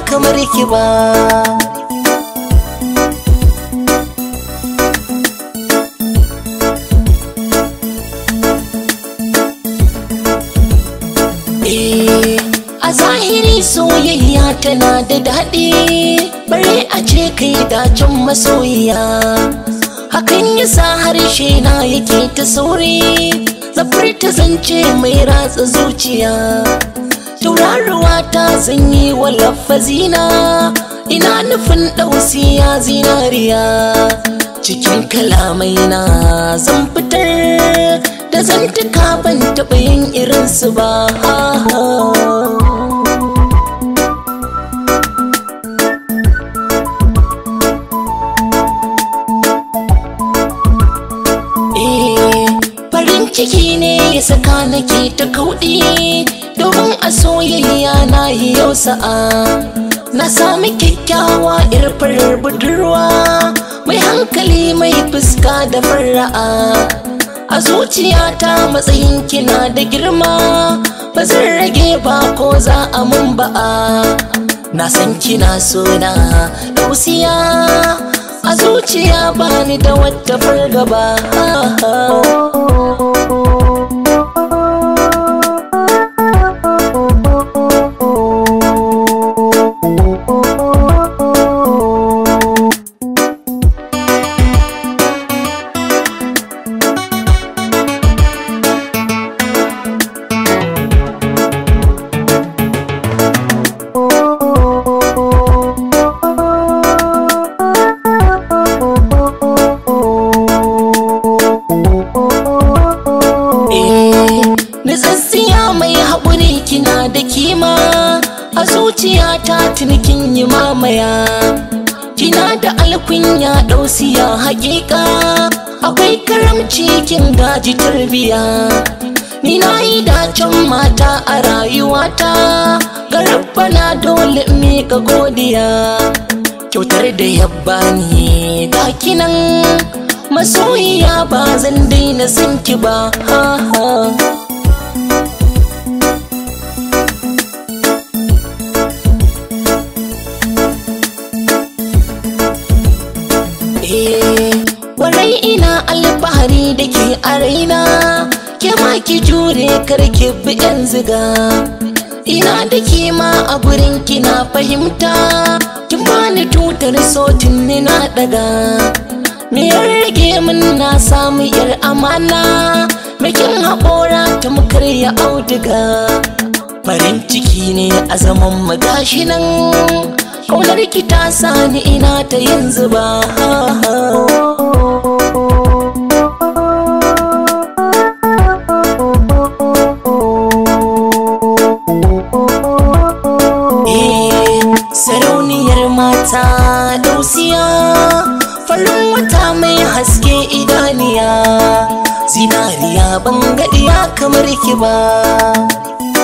kamar ki ba Eh, a zahiri soyayya tana da daɗi bare a ce kai dacin masoyiya hakan yasa harshe na yake ta sauri zafar ta zance mai ratsa zuciya tauraruwa ta zanyi wa lafazina ina nufin ɗausiya zinariya cikin kalamai na zan fitar da zantuka ban taɓa yin irinsu ba Eh, farin ciki ne ya saka nake ta kauɗi domin a soyayya na yi yau sa'a na sami kyakkyawa farar budurwa mai hankali mai fuska da fara'a a zuciyata matsayin kina da girma ba zan rage ba ko za a mun ba'a na san kina sona dausiya a zuciya bani da wata fargaba Eh, Nutsatsiya mai haƙuri kina da kima a zuciyata tunikin yi mamaya kina da alkunya ɗausiya haƙiƙa akwai karamci kin gaji tarbiya ni na yi dacen mata a rayuwata ga na dole in miƙa godiya kyautar da yabba ni ga kinan masoyiya ba zan daina son ki ba ha ha Eh, warai ina alfahari da ke a raina ke ma ki jure karki bi yan ziga ina da kima a gurin kina fahimta kin bani tutar sotin ni na daga me ya rage min na samu yar amana bikin haƙora ta mukar ya auduga farin ciki ne a zaman magashi nan kaunar ki ta sani ina ta yanzu ba Eh, sarauniyar mata dausiya farin wata mai haske idaniya zinariya ban gaɗiya kamar ki ba